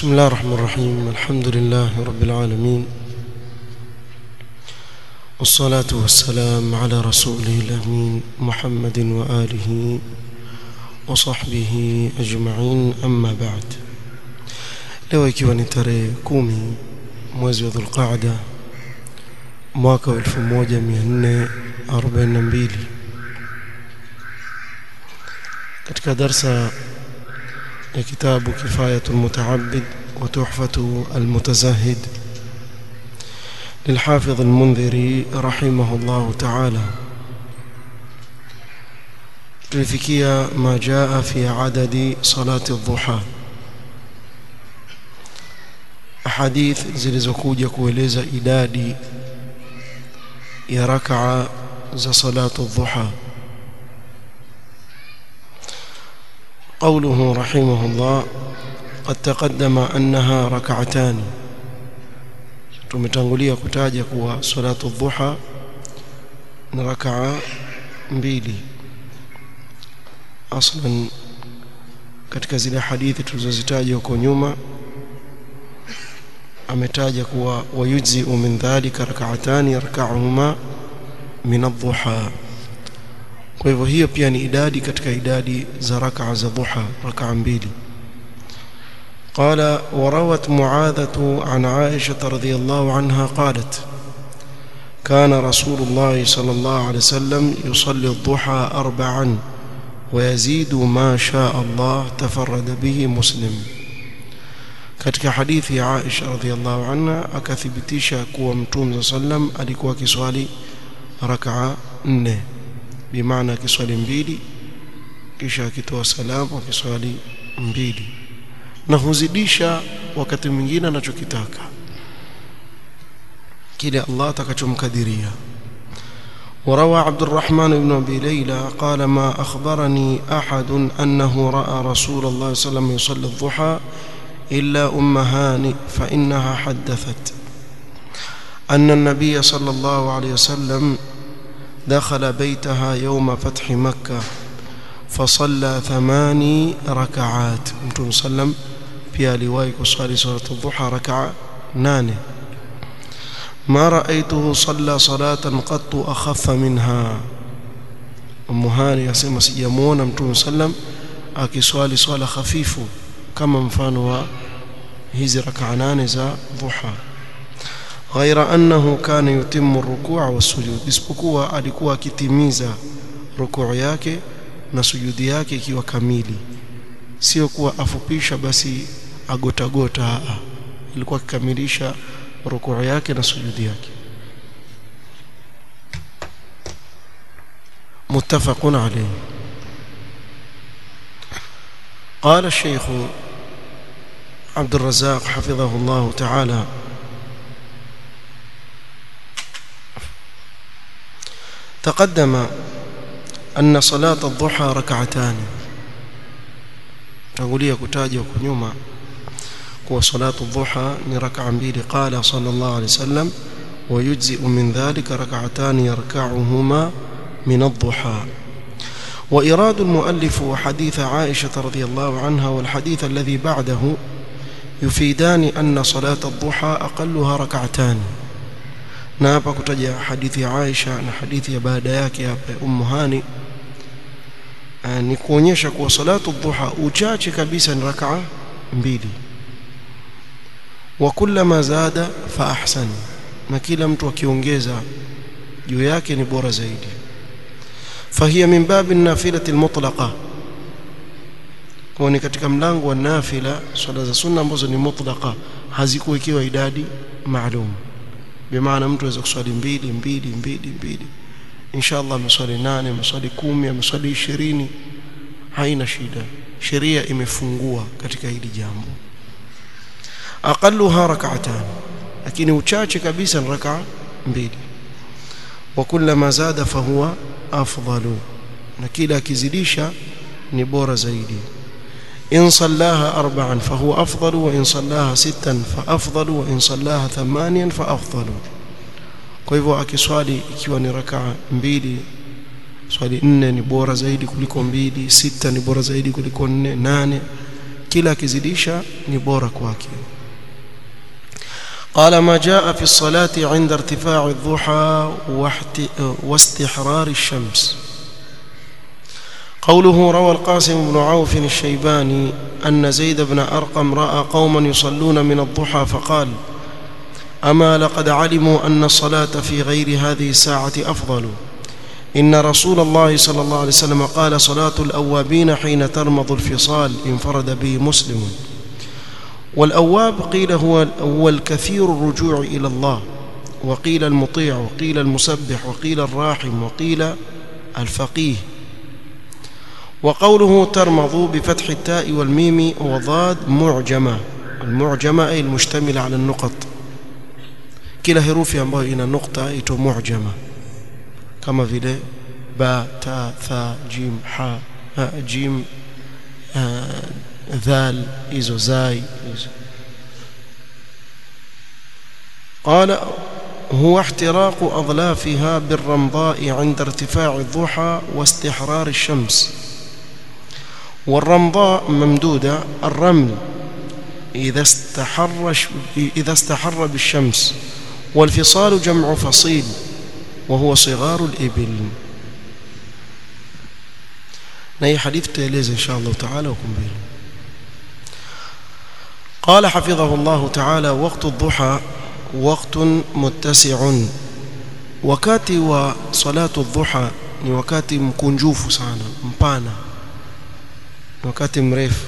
بسم الله الرحمن الرحيم الحمد لله رب العالمين والصلاة والسلام على رسوله الأمين محمد وآله وصحبه أجمعين أما بعد leo ikiwa ni tarehe kumi mwezi wa dhulqaada mwaka wa 1442 katika darsa ya kitabu kifayatu lmutaabid wa tuhfatu almutazahid للحافظ المنذري رحمه الله تعالى tulifikia ma jaa fi adadi salati dhuha ahadith zilizokuja kueleza idadi ya rakaa za salatu dhuha قوله رحمه الله قد تقدم أنها ركعتان tumetangulia kutaja kuwa salatu dhuha ni rakaa mbili aslan katika zile hadithi tulizozitaja huko nyuma ametaja kuwa wayujziu min dhalika rak'atani yarka'uhuma min adh-dhuha kwa hivyo hiyo pia ni idadi katika idadi za rak'a za dhuha rak'a mbili قال وروت معاذة عن عائشة رضي الله عنها قالت كان رسول الله صلى الله عليه وسلم يصلي الضحى أربعا ويزيد ما شاء الله تفرد به مسلم katika hadithi ya Aisha radhiallahu anha akathibitisha kuwa Mtume sallam alikuwa akiswali rakaa nne bimaana akiswali mbili kisha akitoa salamu akiswali mbili na huzidisha wakati mwingine anachokitaka kile Allah atakachomkadiria وروى عبد الرحمن بن أبي ليلى قال ما أخبرني أحد أنه رأى رسول الله صلى الله عليه وسلم يصلي الضحى إلا أم هانئ فإنها حدثت أن النبي صلى الله عليه وسلم دخل بيتها يوم فتح مكة فصلى ثماني ركعات متون سلم pia aliwahi kuswali salatu dhuha rakaa nane ma raaituhu salla salatan qattu akhaffa minha umuhani asema sijamuona mtume sallam akiswali swala hafifu kama mfano wa hizi rakaa nane za dhuha غير أنه كان يتم الركوع والسجود isipokuwa alikuwa akitimiza rukuu yake na sujudi yake ikiwa kamili sio kuwa afupisha basi agotagota ilikuwa akikamilisha rukuu yake na sujudi yake متفق عليه قال الشيخ عبد الرزاق حفظه الله تعالى تقدم أن صلاة الضحى ركعتان tangulia kutaja huko nyuma kuwa salatu dhuha ni rak'a mbili qala sallallahu alayhi wasallam ويجزئ من ذلك ركعتان يركعهما من الضحى وإراد المؤلف حديث عائشة رضي الله عنها والحديث الذي بعده يفيدان أن صلاة الضحى أقلها ركعتان نابا كتجا حديث عائشة حديث بعد yake أم هاني ni kuonyesha kuwa salatu dhuha uchache kabisa ni rakaa mbili wa kullama zada fa ahsan na kila mtu akiongeza juu yake ni bora zaidi fahiya min babi nafilati almutlaqa kwa ni katika mlango wa nafila swala za sunna ambazo ni mutlaqa hazikuwekewa idadi maalum bimaana mtu aweza kuswali mbili mbili mbili mbili inshallah ameswali nane ameswali kumi ameswali ishirini haina shida sheria imefungua katika hili jambo aqalluha rak'atan lakini uchache kabisa ni rak'a mbili wa kullama zada fahuwa afdalu na kila akizidisha ni bora zaidi in sallaha arba'an fahuwa afdalu wa in sallaha sittan fa afdalu wa in sallaha thamaniyan fa afdalu kwa hivyo akiswali ikiwa ni rakaa mbili swali nne ni bora zaidi kuliko mbili sita ni bora zaidi kuliko nne nane kila akizidisha ni bora kwake قال ما جاء في الصلاة عند ارتفاع الضحى واستحرار الشمس قوله روى القاسم بن عوف الشيباني أن زيد بن أرقم رأى قوما يصلون من الضحى فقال أما لقد علموا أن الصلاة في غير هذه الساعة أفضل إن رسول الله صلى الله عليه وسلم قال صلاة الأوابين حين ترمض الفصال انفرد به مسلم والأواب قيل هو, هو الكثير الرجوع إلى الله وقيل المطيع وقيل المسبح وقيل الراحم وقيل الفقيه وقوله ترمض بفتح التاء والميم وضاد معجمة المعجمة أي المشتملة على النقط kila herufi ambayo ina nukta ito mu'jama kama vile ba ta tha jim ha ha jim dhal hizo zai hizo قال هو احتراق أظلافها بالرمضاء عند ارتفاع الضحى واستحرار الشمس والرمضاء ممدودة الرمل إذا استحر إذا استحر بالشمس والفصال جمع فصيل وهو صغار الإبل نهي حديث تيليز إن شاء الله تعالى وكم قال حفظه الله تعالى وقت الضحى وقت متسع wakati wa salatu dhuha ni wakati mkunjufu sana mpana wakati mrefu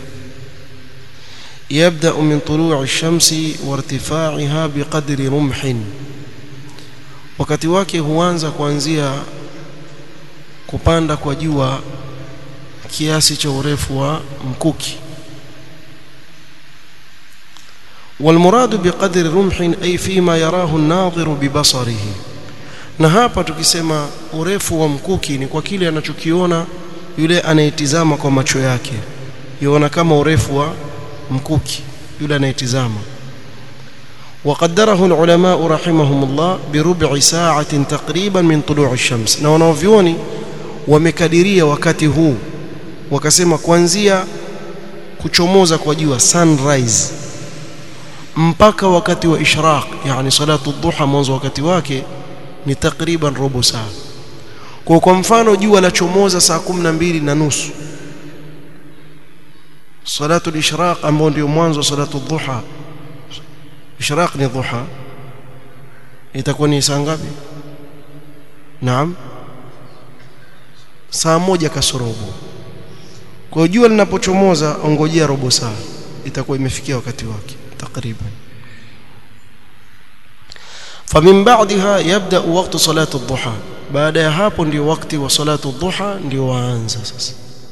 يبدأ من طلوع الشمس وارتفاعها بقدر رمح wakati wake huanza kuanzia kupanda kwa jua kiasi cha urefu wa mkuki والمراد بقدر رمح أي فيما يراه الناظر ببصره na hapa tukisema urefu wa mkuki ni kwa kile anachokiona yule anayetizama kwa macho yake yuona kama urefu wa mkuki yule anayetizama وقدره العلماء رحمهم الله بربع ساعة تقريبا من طلوع الشمس na wanaovioni wamekadiria wakati huu wakasema kuanzia kuchomoza kwa jua sunrise mpaka wakati wa ishraq yani salatu dhuha mwanzo wakati wake ni takriban robo saa kwa kwa mfano jua la chomoza saa 12 na nusu salatu al-ishraq ambao ndio mwanzo wa salatu dhuha ishraq ni dhuha itakuwa ni saa ngapi naam saa moja kasorobo kwa jua linapochomoza ongojea robo saa itakuwa imefikia wakati wake takriban فمن بعدها يبدا وقت صلاه الضحى baada ya hapo ndio wakati wa salatu dhuha ndio waanza sasa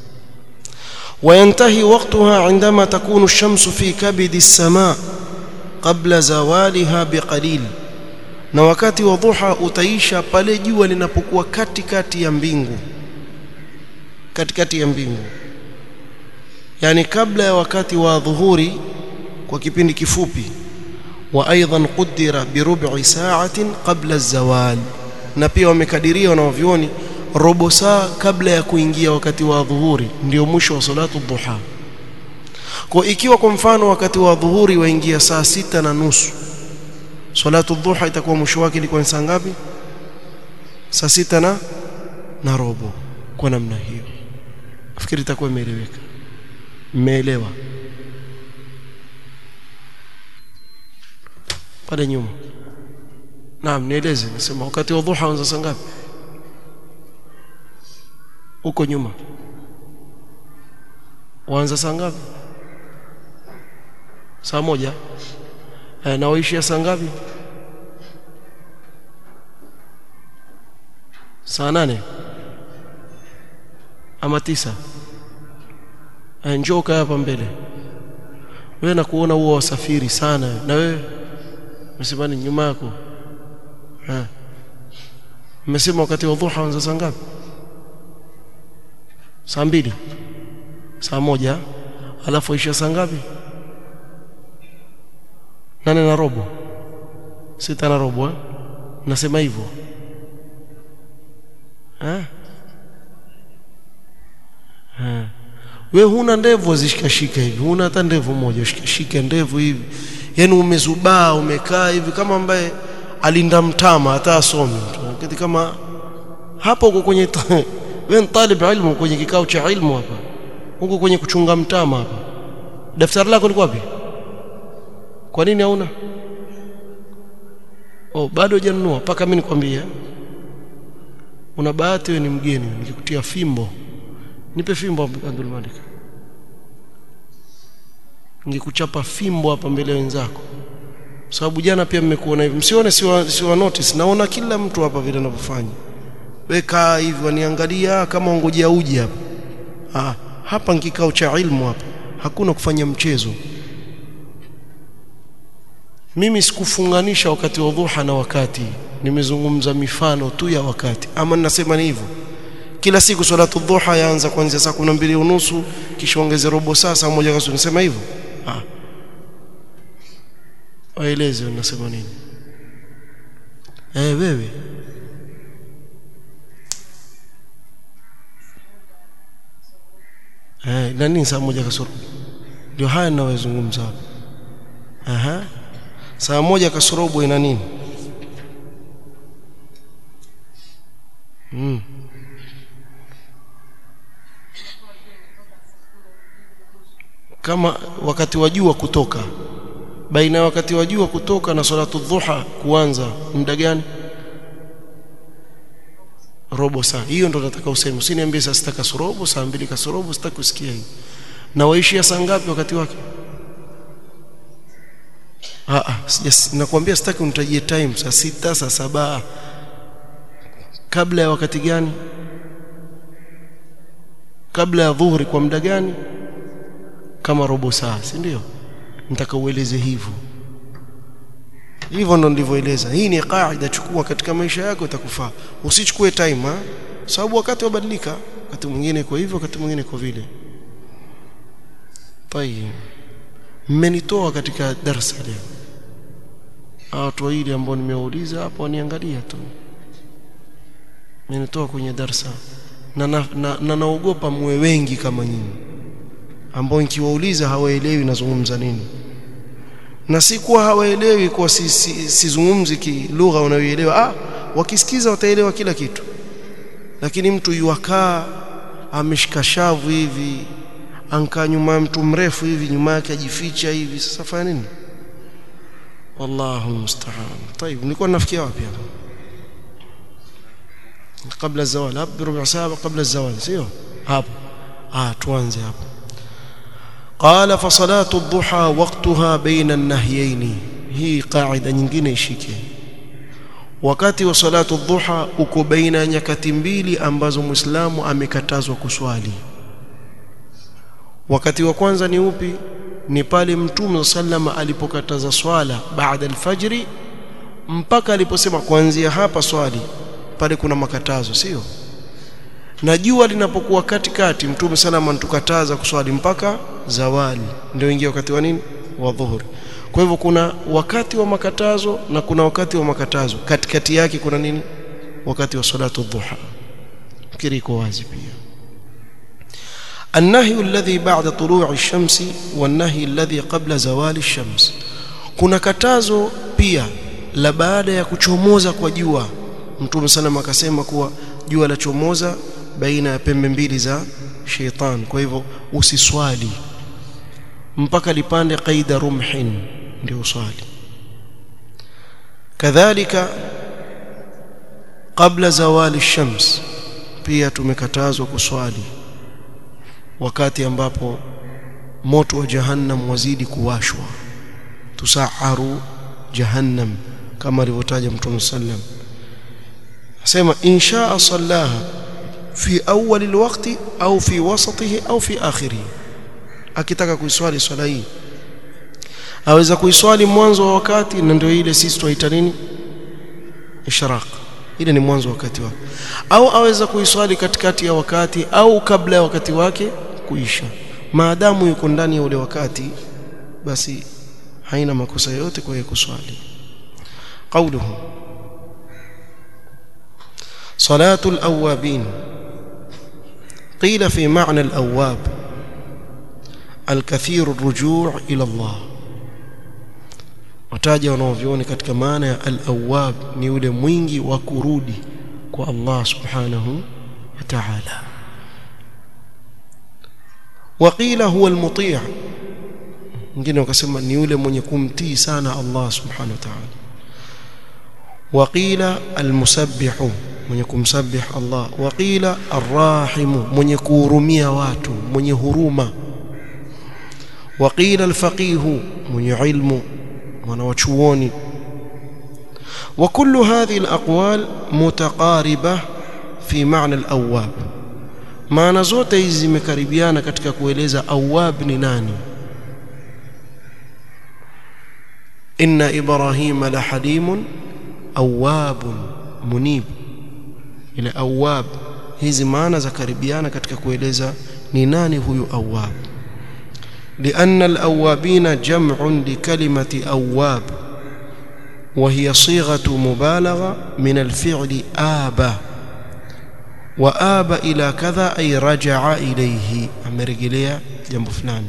وينتهي وقتها عندما تكون الشمس في كبد السماء قبل زوالها بقليل na wakati wa dhuha utaisha pale jua linapokuwa katikati ya mbingu katikati ya mbingu yani kabla ya wakati wa dhuhuri kwa kipindi kifupi wa aidan qudira bi rub'i sa'atin qabla az-zawal na pia wamekadiria wanaovioni robo saa kabla ya kuingia wakati wa dhuhuri ndio mwisho wa salatu dhuha kwa ikiwa kwa mfano wakati wa dhuhuri waingia saa sita na nusu salatu dhuha itakuwa mwisho wake ilikuwa ni saa ngapi saa sita na na robo kwa namna hiyo nafikiri itakuwa imeeleweka mmeelewa pale nyuma naam nieleze nasema wakati wa dhuha uanza saa ngapi huko nyuma waanza saa ngapi saa moja e, na waishia saa ngapi saa nane ama tisa e, njoo kaa hapa mbele wewe na kuona huo wasafiri sana na wewe msimani nyuma yako eh mmesema wakati wa dhuha anza saa ngapi saa mbili saa moja alafu isha saa ngapi nane na robo sita na robo eh? nasema hivyo eh? eh. we huna ndevu wazishikashika hivi huna hata ndevu moja ushikashike ndevu hivi yani umezubaa umekaa hivi kama ambaye alinda mtama hata asomi kitu kama hapo uko kwenye wewe talib ilmu kwenye kikao cha ilmu hapa huko kwenye kuchunga mtama hapa daftari lako liko wapi kwa nini hauna oh bado hujanunua mpaka mimi nikwambie una bahati wewe ni mgeni nikikutia fimbo nipe fimbo Abdul Malik ningekuchapa fimbo hapa mbele wenzako sababu jana pia mmekuona hivi msione siwa, siwa notice naona kila mtu hapa vile anavyofanya weka hivi waniangalia kama ongojea uji hapa ah hapa kikao cha ilmu hapa hakuna kufanya mchezo mimi sikufunganisha wakati wa dhuha na wakati nimezungumza mifano tu ya wakati ama ninasema ni hivyo kila siku salatu dhuha yaanza kuanzia saa 12 unusu kisha ongeze robo saa saa moja kasoro nisema hivyo ah waeleze unasema nini eh wewe eh nani saa moja kasoro ndio haya ninayozungumza hapa aha saa moja kasorobo ina nini mm. kama wakati wa jua kutoka baina ya wakati wa jua kutoka na salatu dhuha kuanza muda gani robo saa hiyo ndo nataka useme usiniambie saa sita kasorobo saa mbili kasorobo sitaki kusikia hiyo na waishia saa ngapi wakati wake ah ah nakwambia sitaki unitajie time saa sita saa saba kabla ya wakati gani kabla ya dhuhuri kwa muda gani kama robo saa si ndio nataka ueleze hivyo hivyo ndo ndivyoeleza hii ni kaida chukua katika maisha yako itakufaa usichukue time ha? sababu wakati wabadilika wakati mwingine iko hivyo wakati mwingine iko vile tayeb mmenitoa katika darasa leo watu wawili ambao nimewauliza hapo waniangalia tu mmenitoa kwenye darasa na na, na naogopa muwe wengi kama nyinyi ambao nikiwauliza hawaelewi nazungumza nini na si kuwa hawaelewi kwa sizungumzi si, si lugha wanayoelewa ah wakisikiza wataelewa kila kitu lakini mtu yuwakaa ameshika shavu hivi ankaa nyuma ya mtu mrefu hivi nyuma yake ajificha hivi sasa fanya nini wallahu musta'an طيب nilikuwa nafikia wapi hapa قبل الزوال hapo بربع ساعه قبل الزوال sio hapo ah tuanze hapo قال فصلاه الضحى وقتها بين النهيين hii qaida nyingine ishike wakati wa salatu dhuha uko baina ya nyakati mbili ambazo muislamu amekatazwa kuswali wakati wa kwanza ni upi ni pale mtume sallama alipokataza swala baada alfajri mpaka aliposema kuanzia hapa swali pale kuna makatazo sio na jua linapokuwa katikati mtume sallama anatukataza kuswali mpaka zawali ndio ingia wakati wa nini wa dhuhuri kwa hivyo kuna wakati wa makatazo na kuna wakati wa makatazo katikati yake kuna nini wakati wa salatu dhuha fikiri iko wazi pia النهي الذي بعد طلوع الشمس والنهي الذي قبل زوال الشمس kuna katazo pia la baada ya kuchomoza kwa jua mtume sana akasema kuwa jua la chomoza baina ya pembe mbili za sheitan kwa hivyo usiswali mpaka lipande qaida rumhin ndio uswali kadhalika kabla zawali shams pia tumekatazwa kuswali wakati ambapo moto wa jahannam wazidi kuwashwa tusaharu jahannam kama alivyotaja mtume sallam asema insha sallaha fi awwal alwaqti au fi wasatihi au fi akhirihi akitaka kuiswali swala hii aweza kuiswali mwanzo wa wakati na ndio ile sisi tunaita nini ishraq ile ni mwanzo wa wakati wake au aweza kuiswali katikati ya wakati au kabla ya wakati wake kuisha maadamu yuko ndani ya ule wakati basi haina makosa yote kwa yeye kuswali قوله صلاة الأوابين قيل في معنى الأواب الكثير الرجوع إلى الله wataja wanaoviona katika maana ya al-awwab ni yule mwingi wa kurudi kwa Allah subhanahu wa ta'ala waqila huwa al-muti' wengine wakasema ni yule mwenye kumtii sana Allah subhanahu wa ta'ala waqila al-musabbihu mwenye kumsabih Allah waqila ar-rahimu mwenye kuhurumia watu mwenye huruma waqila al-faqihu mwenye ilmu wanawachuoni وكل هذه الأقوال متقاربة في معنى الأواب maana zote hizi zimekaribiana katika kueleza awab ni nani inna ibrahima la halimun awabun munib ile awab hizi maana za karibiana katika kueleza ni nani huyu awab لأن الأوابين جمع لكلمة أواب وهي صيغة مبالغة من الفعل آب وآب إلى كذا أي رجع إليه أمرجليا جنب فلان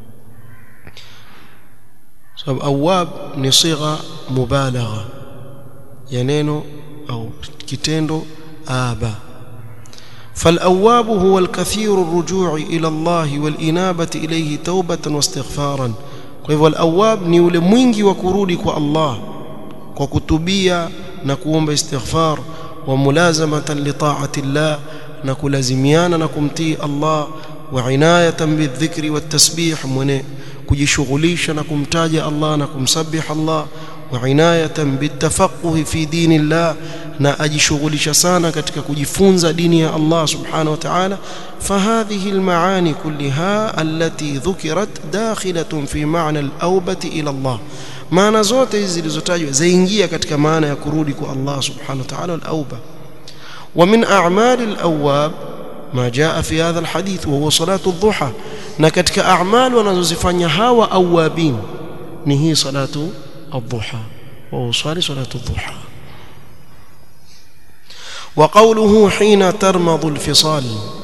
سبب أواب نصيغة مبالغة ينينو أو كتندو آب فالأواب هو الكثير الرجوع إلى الله والإنابة إليه توبة واستغفارا فهو الأواب ni yule mwingi wa kurudi kwa Allah kwa kutubia na kuomba istighfar wa mulazamatan li ta'ati Allah na kulazimiana na kumtii Allah wa inayatan bidhikri watasbih mwenye kujishughulisha na kumtaja Allah na kumsabih Allah wa inayatan bitafaqquh fi dinillah na ajishughulisha sana katika kujifunza dini ya Allah subhanahu wa ta'ala fahadhihi almaani kullaha allati dhukirat dakhilatun fi ma'na al-awbati ila Allah maana zote hizi zilizotajwa zaingia katika maana ya kurudi kwa Allah subhanahu wa ta'ala al-awba wa min a'mali al-awwab ما جاء في هذا الحديث وهو صلاة الضحى na katika a'mal wanazozifanya hawa awabin ni hii salatu الضحى وهو صلاه صلاه الضحى وقوله حين ترمض الفصال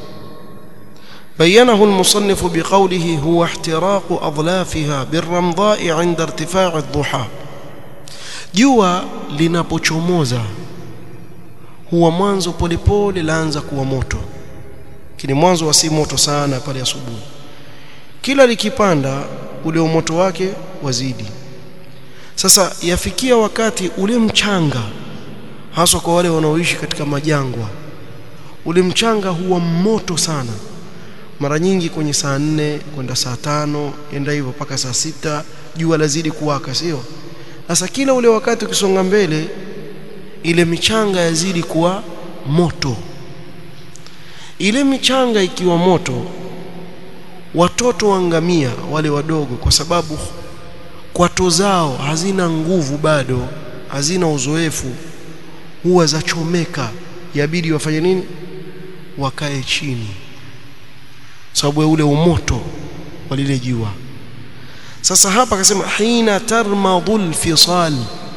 بينه المصنف بقوله هو احتراق أظلافها بالرمضاء عند ارتفاع الضحى jua linapochomoza huwa mwanzo polepole laanza kuwa moto kini mwanzo wa si moto sana pale asubuhi kila likipanda ule moto wake wazidi sasa yafikia wakati ule mchanga haswa kwa wale wanaoishi katika majangwa ule mchanga huwa moto sana mara nyingi kwenye saa nne kwenda saa tano enda hivyo mpaka saa sita jua lazidi kuwaka sio sasa kila ule wakati ukisonga mbele ile michanga yazidi kuwa moto ile michanga ikiwa moto watoto wangamia wale wadogo kwa sababu kwato zao hazina nguvu bado hazina uzoefu huwa zachomeka yabidi wafanye nini wakae chini sababu ya ule umoto wa lile jua sasa hapa akasema hina tarmadul fisal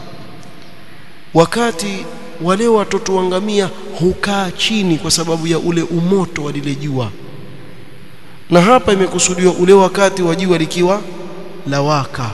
wakati wale watoto wangamia hukaa chini kwa sababu ya ule umoto wa lile jua na hapa imekusudiwa ule wakati wa jua likiwa lawaka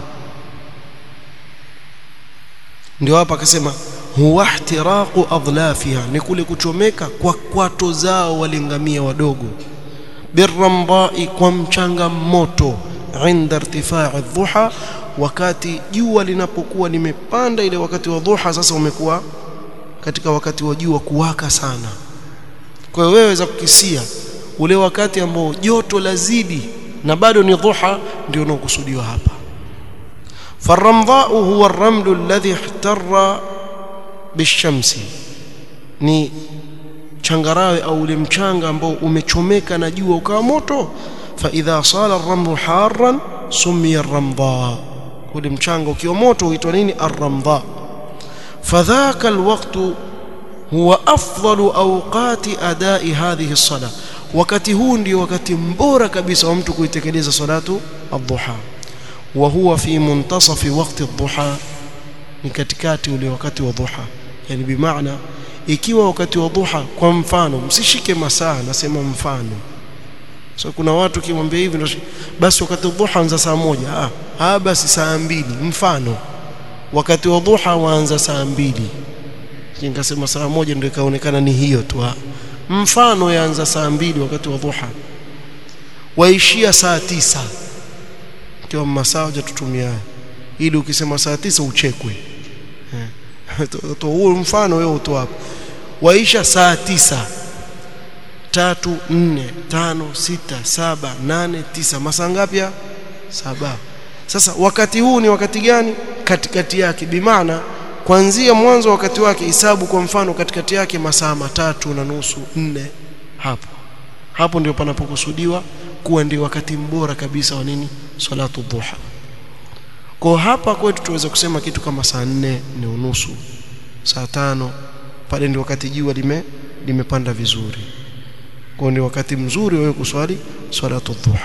ndio hapa akasema huwa ihtiraqu adlafiha ni kule kuchomeka kwa kwato zao walingamia wadogo birrambai kwa mchanga moto inda irtifai dhuha wakati jua linapokuwa limepanda ile wakati wa dhuha sasa umekuwa katika wakati wa jua kuwaka sana kwa hiyo wewe waweza kukisia ule wakati ambao joto lazidi na bado ni dhuha ndio unaokusudiwa hapa فالرمضاء هو الرمل الذي احتر بالشمس ni changarawe au ule mchanga ambao umechomeka na jua ukawa moto fa idha sala ar-ramlu harran sumiya ar-ramdha ule mchanga ukiwa moto huitwa nini ar-ramdha fadhaka al-waqtu huwa afdalu awqati adai hadhihi as-salah wakati huu ndio wakati mbora kabisa wa mtu kuitekeleza salatu ad-duha wa huwa fi muntasafi waqti ad-duha ni katikati ule wakati wa dhuha yani bimaana ikiwa wakati wa dhuha kwa mfano msishike masaa nasema mfano so kuna watu kimwambia hivi ndio basi wakati wa dhuha anza saa moja ah, ah basi saa mbili mfano wakati wa dhuha waanza saa mbili nikasema saa moja ndio ikaonekana ni hiyo tu mfano yaanza saa mbili wakati wa dhuha waishia saa tisa ndio masaa hujatutumia ili ukisema saa tisa uchekwe to huo mfano wewe utoa hapo waisha saa tisa tatu nne tano sita saba nane tisa masaa ngapi saba sasa wakati huu ni wakati gani katikati yake bimaana kuanzia mwanzo wakati wake hisabu kwa mfano katikati yake masaa matatu na nusu nne hapo hapo ndio panapokusudiwa kuwa ndio wakati mbora kabisa wa nini salatu dhuha kwa hapa kwetu tuweza kusema kitu kama saa nne ni unusu saa tano pale ndio wakati jua lime limepanda vizuri kwa ndio wakati mzuri wewe kuswali salatu dhuha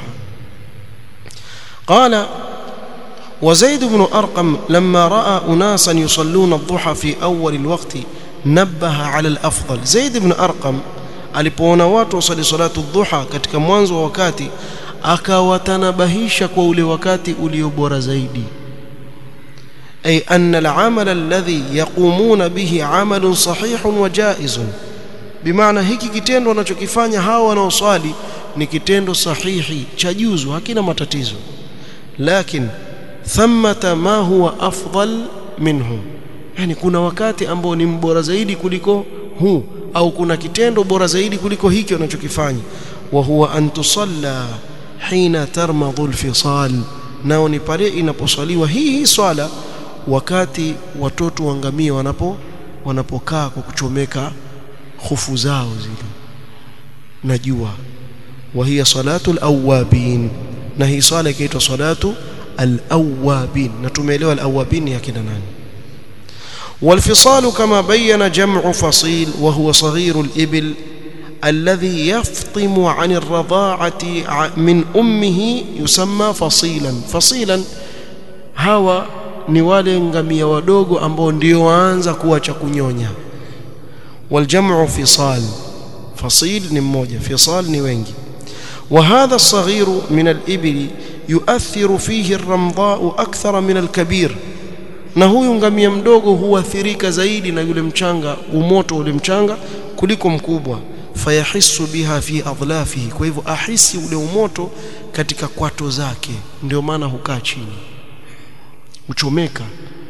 qala وزيد بن أرقم لما رأى أناسا يصلون الضحى في أول الوقت نبه على الأفضل زيد بن أرقم alipoona watu wasali salatu dhuha katika mwanzo wa wakati akawatanabahisha kwa ule wakati ulio bora zaidi ay anna al-amal alladhi yaqumuna bihi amalun sahihun wa jaizun bimaana hiki kitendo wanachokifanya hawa wanaoswali ni kitendo sahihi cha juzu hakina matatizo lakini thamata ma huwa afdal minhu yani kuna wakati ambao ni mbora zaidi kuliko huu au kuna kitendo bora zaidi kuliko hiki wanachokifanya wa huwa an tusalla hina tarmadhu alfisal nao ni pale inaposwaliwa hii hii swala wakati watoto wangamia wanapo wanapokaa kwa kuchomeka hofu zao zile na jua wa hiya salatu alawabin na hii swala inaitwa salatu alawabin na tumeelewa alawabin ya kina nani والفصال كما بين جمع فصيل وهو صغير الإبل الذي يفطم عن الرضاعة من أمه يسمى فصيلا فصيلا هوا ni wale ngamia wadogo ambao ndio waanza kuacha kunyonya waljamu fisal fasil ni mmoja fisal ni wengi وهذا الصغير من الإبل يؤثر فيه الرمضاء أكثر من الكبير na huyu ngamia mdogo huathirika zaidi na yule mchanga umoto ule mchanga kuliko mkubwa fayahisu biha fi adlafihi kwa hivyo ahisi ule umoto katika kwato zake ndio maana hukaa chini uchomeka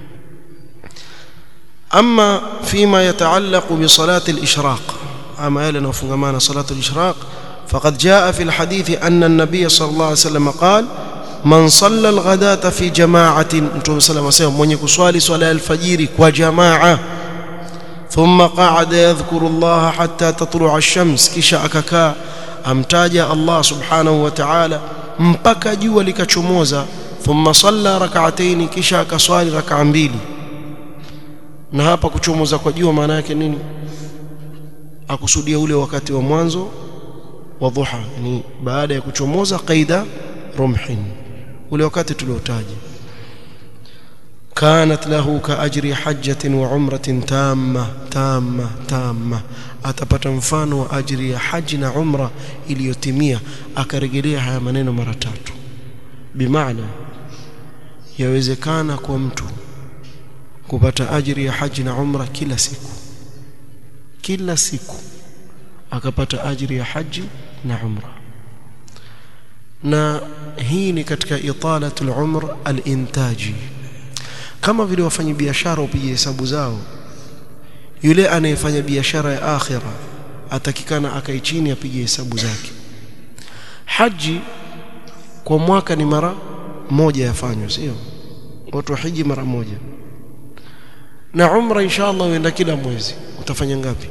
ama fima yataallaqu bi salati al-ishraq ama yale yanayofungamana salatu al-ishraq faqad jaa fi al-hadith anna an-nabiy sallallahu alayhi wasallam qala man salla alghadata fi jama'atin mtume sallallahu alayhi mwenye kuswali swala ya alfajiri kwa jamaa thumma qa'ada yadhkuru Allah hatta tatlu'a ash-shams kisha akakaa amtaja Allah subhanahu wa ta'ala mpaka jua likachomoza thumma salla rak'atayn kisha akaswali rak'a mbili na hapa kuchomoza kwa jua maana yake nini akusudia ule wakati wa mwanzo wa dhuha yani baada ya kuchomoza qaida rumhin ule wakati tuliotaja kanat lahu ka ajri hajjatin wa umratin tamma tamma tamma atapata mfano wa ajri ya haji na umra iliyotimia akarejelea haya maneno mara tatu bimaana yawezekana kwa mtu kupata ajri ya haji na umra kila siku kila siku akapata ajri ya haji na umra na hii ni katika italatul umr al-intaji kama vile wafanya biashara upige hesabu zao yule anayefanya biashara ya akhira atakikana akae chini apige hesabu zake haji kwa mwaka ni mara moja yafanywa sio watu hiji mara moja na umra inshallah uenda kila mwezi utafanya ngapi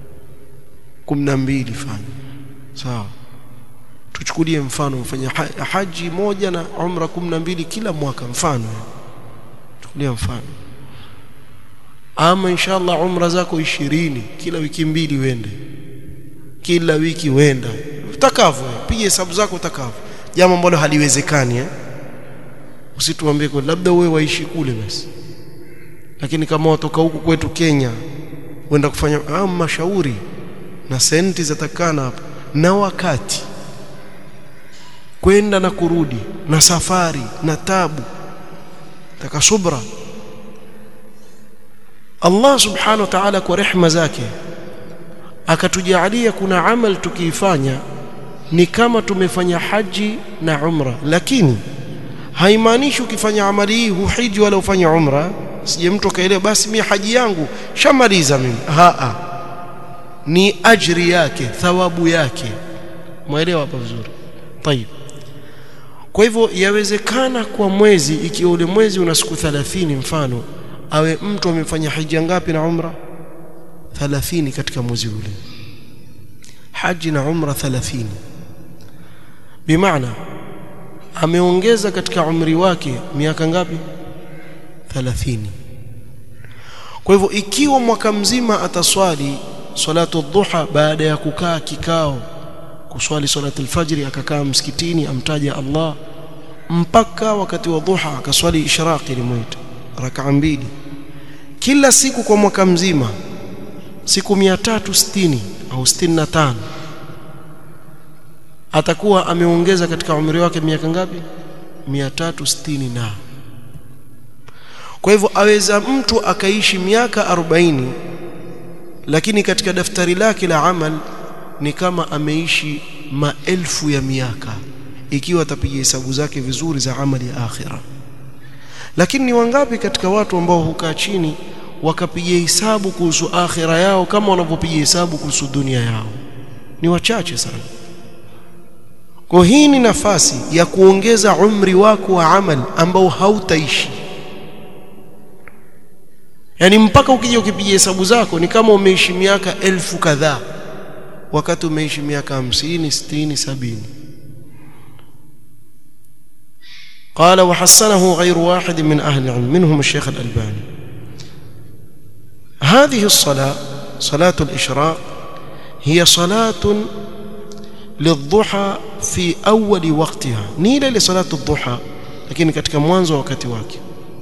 12 fanya sawa tuchukulie mfano mfanya haji moja na umra 12 kila mwaka mfano chukulia mfano ama inshallah umra zako 20 kila wiki mbili wende kila wiki wenda utakavyo piga hesabu zako utakavyo jambo ambalo haliwezekani eh usituambie kwa labda wewe waishi kule basi lakini kama watoka huku kwetu Kenya wenda kufanya ah, mashauri na senti zatakana hapa na wakati kwenda na kurudi na safari na tabu taka subra Allah subhanahu wa ta'ala kwa rehma zake akatujalia kuna amal tukiifanya ni kama tumefanya haji na umra lakini haimaanishi ukifanya amali hii huhiji wala ufanye umra sije mtu akaelewa basi mimi haji yangu shamaliza mimi haa ni ajri yake thawabu yake mwelewa hapa vizuri tayib kwa hivyo yawezekana kwa mwezi ikiwa ule mwezi una siku 30 mfano awe mtu amefanya hija ngapi na umra 30 katika mwezi ule haji na umra 30 bimaana ameongeza katika umri wake miaka ngapi 30 kwa hivyo ikiwa mwaka mzima ataswali salatu dhuha baada ya kukaa kikao kuswali salatu alfajri akakaa msikitini amtaja Allah mpaka wakati wa dhuha akaswali ishraqi limuita rakaa mbili kila siku kwa mwaka mzima siku 360 au 65 atakuwa ameongeza katika umri wake miaka ngapi 360 na kwa hivyo aweza mtu akaishi miaka 40 lakini katika daftari lake la amal ni kama ameishi maelfu ya miaka ikiwa atapiga hesabu zake vizuri za amali ya akhira lakini ni wangapi katika watu ambao hukaa chini wakapiga hesabu kuhusu akhira yao kama wanavyopiga hesabu kuhusu dunia yao ni wachache sana kwa hii ni nafasi ya kuongeza umri wako wa amal ambao hautaishi yani mpaka ukija ukipiga hesabu zako ni kama umeishi miaka elfu kadhaa wakati umeishi miaka 50 60 70 قال وحسنه غير واحد من أهل العلم منهم الشيخ الألباني هذه الصلاة صلاة الإشراق هي صلاة للضحى في أول وقتها نيلة لصلاة الضحى لكن katika mwanzo wakati wake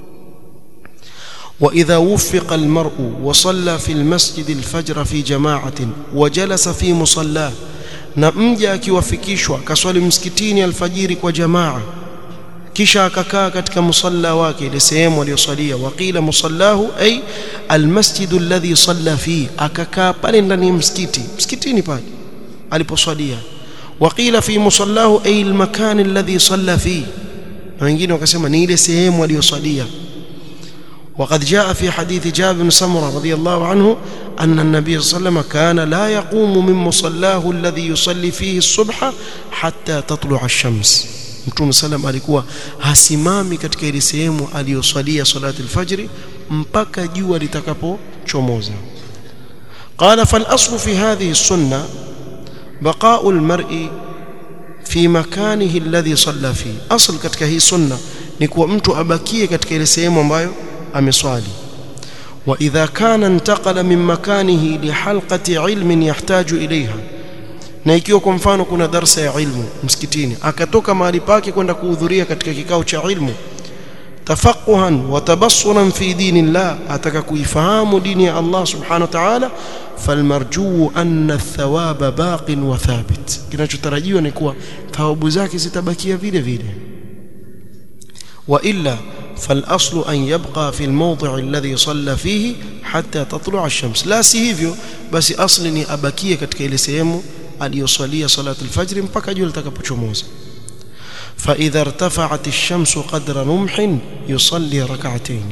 وإذا وفق المرء وصلى في المسجد الفجر في جماعة وجلس في مصلاه na mja akiwafikishwa akaswali msikitini alfajiri kwa jamaa kisha akakaa katika musalla wake ile sehemu aliyosalia waqila musallahu ay almasjidu alladhi salla fi akakaa pale ndani ya msikiti msikitini pale aliposwalia waqila fi musallahu ay almakan alladhi salla fi na wengine wakasema ni ile sehemu aliyosalia وقد جاء في حديث جابر بن سمرة رضي الله عنه أن النبي صلى الله عليه وسلم كان لا يقوم من مصلاه الذي يصلي فيه الصبح حتى تطلع الشمس Mtume salam alikuwa hasimami katika ile sehemu aliyosalia salati alfajri mpaka jua litakapochomoza. Qala fal aslu fi hadhihi sunna baqa'u almar'i fi makanihi alladhi salla fi. Asl katika hii sunna ni kuwa mtu abakie katika ile sehemu ambayo ameswali. Wa idha kana intaqala min makanihi li halqati ilmin yahtaju ilayha na ikiwa kwa mfano kuna darsa ya ilmu msikitini akatoka mahali pake kwenda kuhudhuria katika kikao cha ilmu tafaquhan wa tabassuran fi dinillah ataka kuifahamu dini ya Allah subhanahu wa ta'ala falmarjuu anna athawaba baqin wa thabit kinachotarajiwa ni kuwa thawabu zake zitabakia vile vile wa illa فالاصل ان يبقى في الموضع الذي صلى فيه حتى تطلع الشمس لا si hivyo basi asli ni abakie katika ile sehemu aliyosalia salatu alfajr mpaka jua litakapochomoza فاذا ارتفعت الشمس قدر رمح يصلي ركعتين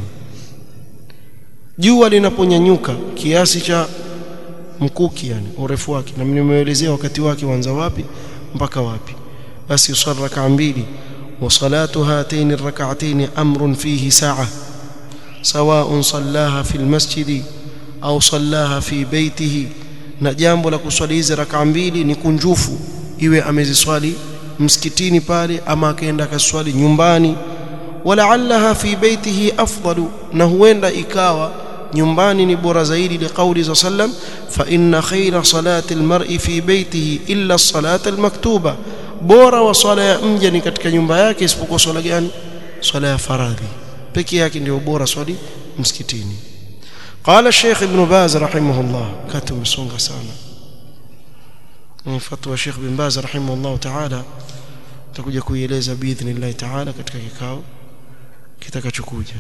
jua linaponyanyuka kiasi cha mkuki yani urefu wake na nimeelezea wakati wake uanza wapi mpaka wapi basi usali rak'a mbili وصلاه هاتين الركعتين امر فيه ساعه سواء صلاها في المسجد او صلاها في بيته na jambo la kuswali hizi raka mbili ni kunjufu iwe ameziswali msikitini pale ama akaenda akaswali nyumbani walaallaha fi baitihi afdalu na huenda ikawa nyumbani ni bora zaidi liqauli za sallam fa inna khayra salati almar'i fi baitihi illa as-salata al-maktuba bora wa swala ya mja ni katika nyumba yake isipokuwa swala gani swala ya faradhi peke yake ndio bora swali msikitini قال الشيخ ابن باز رحمه الله كاتب مسونغا سانا من فتوى الشيخ ابن باز رحمه الله تعالى tutakuja kuieleza biidhnillah taala katika kikao kitakachokuja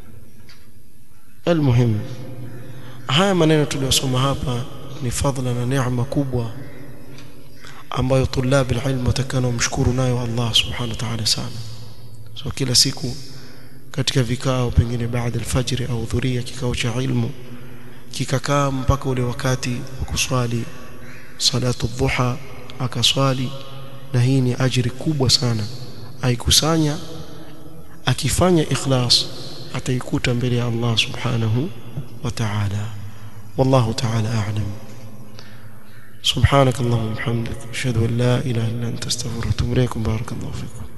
almuhim haya maneno tuliyosoma hapa ni fadhila na neema kubwa ambayo tulabi alilm watakana mshukuru nayo Allah subhanahu wa ta'ala sana so kila siku katika vikao pengine baada alfajiri au dhuria kikao cha ilmu kikakaa mpaka ule wakati wa kuswali salatu dhuha akaswali na hii ni ajiri kubwa sana aikusanya akifanya ikhlas ataikuta mbele ya Allah subhanahu wa ta'ala wallahu ta'ala a'lam سبحانك اللهم وبحمدك اشهد ان لا اله الا انت استغفرك واتوب اليك بارك الله فيكم